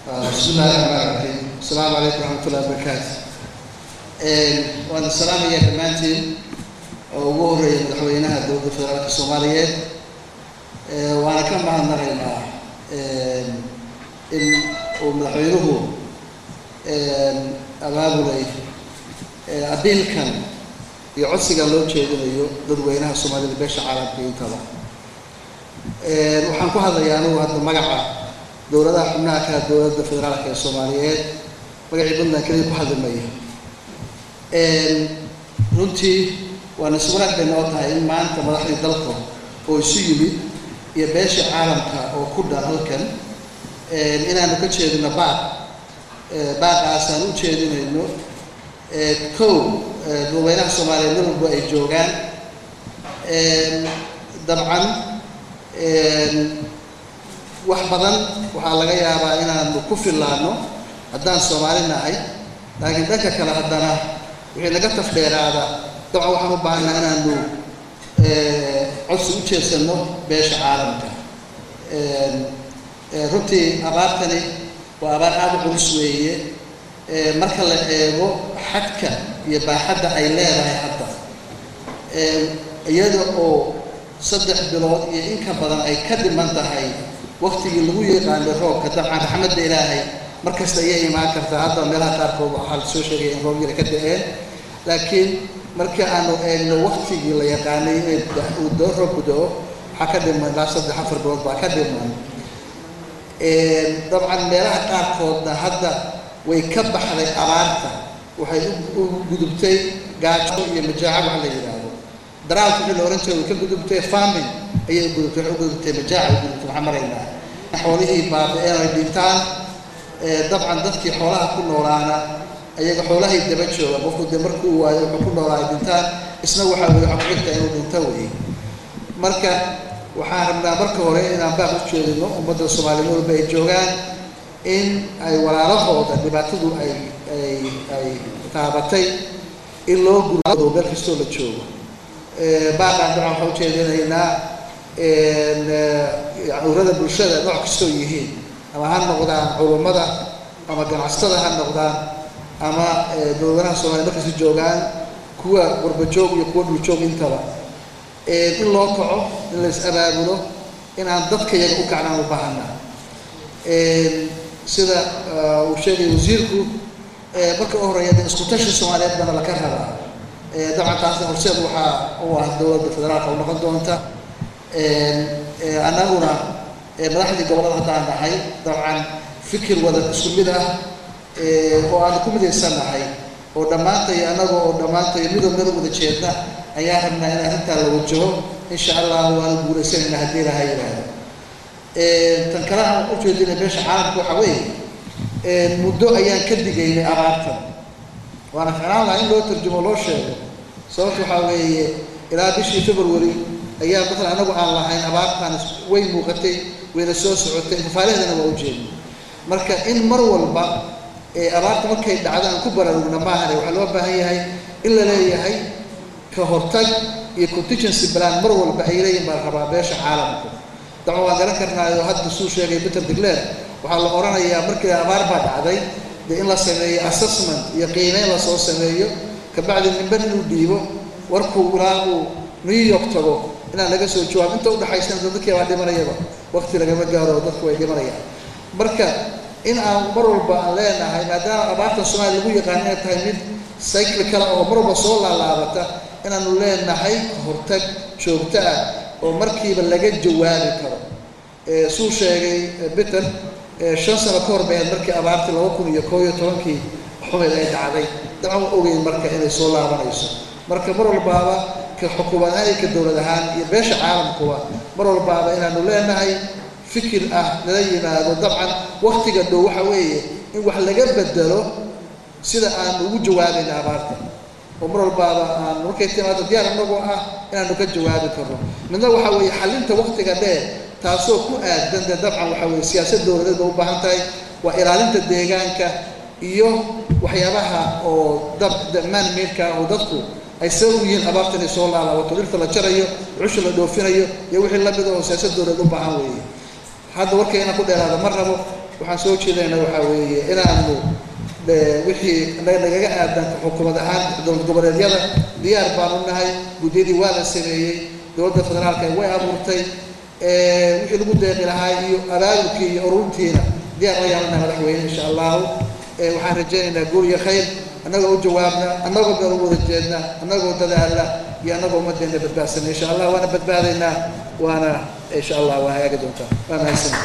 bismi illahi raxmaan raxiim asalaamu calaykum waraxmatullahi wabarakaatu waan salaamaya dhammaantiin oo ugu horeeya madaxweynaha dowladda federaalka soomaaliyeed waana ka mahadnaqaynaa in uu madaxweynuhu abaabulay abiilkan iyo codsigan loo jeedinayo dadweynaha soomaalida beesha caalamka intaba waxaan ku hadlayaa anugu hadda magaca dowladaha xubnaha kala dowladda federaalka ee soomaaliyeed magacii puntland keliya ku hadli maya runtii waana iswanaag bay noo tahay in maanta madaxdii dalka oo isu yimid iyo beesha caalamka oo ku dhan halkan inaanu ka jeedino baaq baaqaasaan u jeedinayno kow dadweynaha soomaaliyeed mid walba ay joogaan dabcan wax badan waxaa laga yaabaa inaanu ku fillaano haddaan soomaali nahay laakiin dhanka kale haddana wixii naga tafdheeraada dabcan waxaan u baahanaa inaanu codsi u jeedsano beesha caalamka runtii abaartani waa abaar aada u culus weeye marka la eego xadka iyo baaxadda ay leedahay hadda iyada oo saddex bilood iyo inka badan ay ka dhiman tahay waktigii lagu yaqaanay roobka dabcan raxmadda ilaahay mar kasta ayay imaan kartaa hadda meelaha qaarkood waxaa la soo sheegaya in roob yara ka da-een laakiin markii aanu eegno waktigii la yaqaanay inay uu doo roobku da-o waxaa ka dhiman ilaa saddex afar bilood baa ka dhiman dabcan meelaha qaarkoodna hadda way ka baxday abaarta waxay u gudubtay gaajo iyo majaaco wax la yidhaahdo daraalka wixii la ohan jiray way ka gudubtay farming ayay ugudubtay waxay ugudubtay majaaca ugudubtay waxaan maraynaa xoolihii baabi-een ay dhintaan dabcan dadkii xoolaha ku noolaana ayaga xoolahay daba jooga qofku dee markuu waayo wuxuu ku noolaa ay dhintaan isna waxaa weye waxaa ku xigta inuu dhinto wey marka waxaan rabnaa marka hore inaan baaq u jeedino ummadda soomaaliya meel walba ay joogaan in ay walaalahooda dhibaatadu ay ay ay taabatay in loo gurado meel kastoo la joogo baaqaan dabcan waxaan ujeedinaynaa urada bulshada nooc kastoo yihiin ama ha noqdaan culummada ama ganacsatada ha noqdaan ama dowladaha soomaliya markasta joogaan kuwa warbajoog iyo kuwa dhuljoog intaba in loo kaco in la is abaabulo inaan dadka yaga u kacnaan u baahana sida uu sheegay wasiirku marka u horeeya de isku tashi soomaaliyeed bana laka rabaa dabcan taasna horseed waxaa u ah dowladda federaalka u noqon doonta annaguna madaxdii gobollada haddaan nahay dabcan fikir wada isku mid ah oo aanu ku midaysannahay oo dhammaantayo annaga oo dhammaantayo midoo meel wada jeedna ayaa rabnaa in arrintaa la wajaho insha allah waanu guulaysanaynaa haddii ilaha yidhaahdo tan kale aan u jeedinay beesha caalamka waxaa weeye muddo ayaan ka digaynay abaartan waana ficlaan lahaa in loo tarjumo loo sheego sababta waxaa weeye ilaa bishii february ayaa matalan anagu aan lahayn abaartaan way muuqatay wayna soo socotay fafaalaheedana waa ujeedna marka in mar walba abaarta markay dhacdo aan ku baraarugna maahane waxaa loo baahan yahay in la leeyahay ka hortag iyo contingency plan mar walba ay leeyihin baan rabaa beesha caalamku dabcan waan garan karnaayo hadda suu sheegay peter digler waxaa la odhanayaa markii abaar baa dhacday dee in la sameeyo assessment iyo qiimeyn lasoo sameeyo kabacdi nimban inuu dhiibo warkuu ilaa uu new york tago inaan laga soo jawaab inta udhaxaysana dadkii baa dhimanayaba wakti lagama gaaro dadku way dhimanayaan marka in aan mar walba aan leenahay maadaama abaartan soomaaliya lagu yaqaan inay tahay mid cycle kale oo mar walba soo laalaabata inaanu leenahay hortag joogto ah oo markiiba laga jawaabi karo suu sheegay peter shan sano ka hor bayaad markii abaartii laba kun iyo koo iyo tobankii xumeed ay dhacday dabcan waa ogeyn marka inay soo laabanayso marka mar walbaaba ka xukuumad ahaan iyo ka dowlad ahaan iyo beesha caalamkuba mar walbaaba inaanu leenahay fikir ah lala yimaado dabcan waktiga dhow waxa weeye in wax laga bedelo sida aanu ugu jawaabayna abaarta oo mar walbaaba aan markay timaado diyaar inagoo ah inaanu ka jawaabi karno midna waxa weeye xalinta waktiga dheer taasoo ku aadan de dabcan waxa weye siyaasad dowladeed ba u baahan tahay waa ilaalinta deegaanka iyo waxyaabaha oo dab man meedka oo dadku ay sabab u yihiin abaarta inay soo laalaabato dhirta la jarayo cusha la dhoofinayo iyo wixii lamida oo siyaasad dowladeed u baahan weeye hadda warkay inaan ku dheeraada ma rabo waxaan soo jeedayna waxaa weeye inaanu wixii nagaga aadan xukuumad ahaan dowlad goboleedyada diyaar baanu nahay guddiyadii waa la sameeyey dowladda federaalka way abuurtay wixii lagu deeqi lahaa iyo abaabulkii iyo ururtiina diyaar la yeelanaha madaxweyne insha allahu waxaan rajaynaynaa guur iyo khayr annagoo u jawaabna annagoo meel u wada jeedna annagoo dadaala iyo annagoo ummaddeena badbaadsana insha allah waana badbaadaynaa waana insha allah waa hagaagi doontaa waa mahadsan